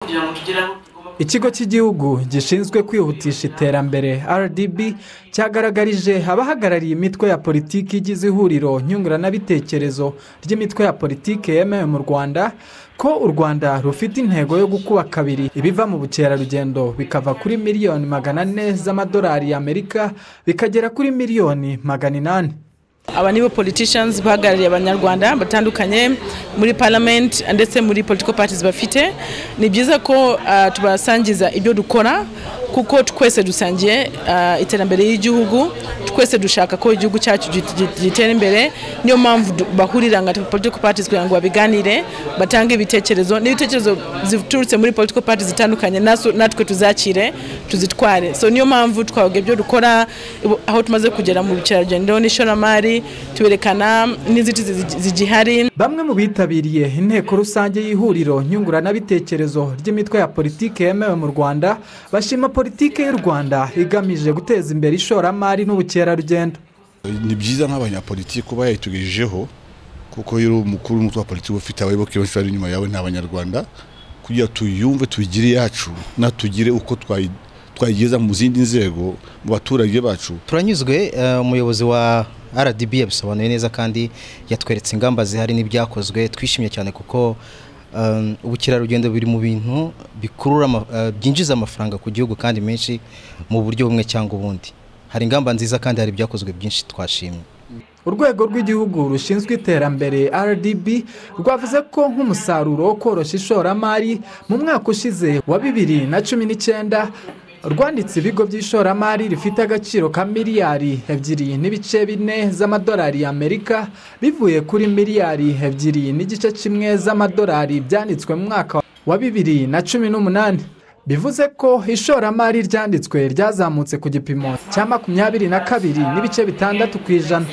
kugira ngo tugere aho tugomba ikigo cy'igihugu gishinzwe kwihutisha iterambere rdb cyagaragarije abahagarariye imitwe ya politiki igize ihuriro nyunguranabitekerezo ry'imitwe ya politiki yemewe mu rwanda ko u rwanda rufite intego yo gukuba kabiri ibiva mu bukerarugendo bikava kuri miliyoni magana ane z'amadolari y'amerika bikagera kuri miliyoni magana inani aba nibo politicians bahagarariye abanyarwanda batandukanye muri parliament ndetse muri political parties bafite ni byiza ko uh, tubasangiza ibyo dukora kuko twese dusangiye uh, iterambere y'igihugu twese dushaka ko igihugu cyacu gitera imbere niyo mpamvu du- bahurira nka political parties kugira ngo babiganire batange ibitekerezo n'ibitekerezo ziturutse muri political parties zitandukanye nasu- natwe tuzakire tuzitware so niyo mpamvu twababwira ibyo dukora ibo- aho tumaze kugera mu bukerarugendo n'ishoramari tuberekana n'inzitizi zi- zigihari bamwe mu bitabiriye inteko rusange y'ihuriro nyunguranabitekerezo ry'imitwe ya politiki yemewe mu rwanda bashima politiki y'u rwanda igamije guteza imbere ishoramari n'ubukerarugendo ni byiza nk'abanyapolitiki kuba yayitugejejeho kuko iyo uri umukuru w'umutwe wa politiki uba ufite abayoboke benshi bari inyuma yawe ni abanyarwanda kugira tuyumve tuyigire iyacu natugire uko twayi- twayigeza mu zindi nzego mu baturage bacu turanyuzwe eh, umuyobozi wa rdb yabisobanuye neza kandi yatweretse ingamba zihari n'ibyakozwe twishimye cyane kuko um, ubukerarugendo biri mu bintu bikurura ama- eh, byinjiza amafaranga ku gihugu kandi menshi mu buryo bumwe cyangwa ubundi hari ingamba nziza kandi hari ibyakozwe byinshi twashimye urwego rw'igihugu rushinzwe iterambere rdb rwavuze ko nk'umusaruro wo koroshya ishoramari mu mwaka ushize wa bibiri na cumi n'icyenda rwanditse ibigo by'ishoramari rifite agaciro ka miliyari ebyiri n'ibice bine z'amadolari y'amerika bivuye kuri miliyari ebyiri n'igice kimwe z'amadolari byanditswe mu mwaka wa bibiri na cumi n'umunani bivuze ko ishoramari ryanditswe ryazamutse ku gipimo cya makumyabiri na kabiri n'ibice bitandatu ku ijana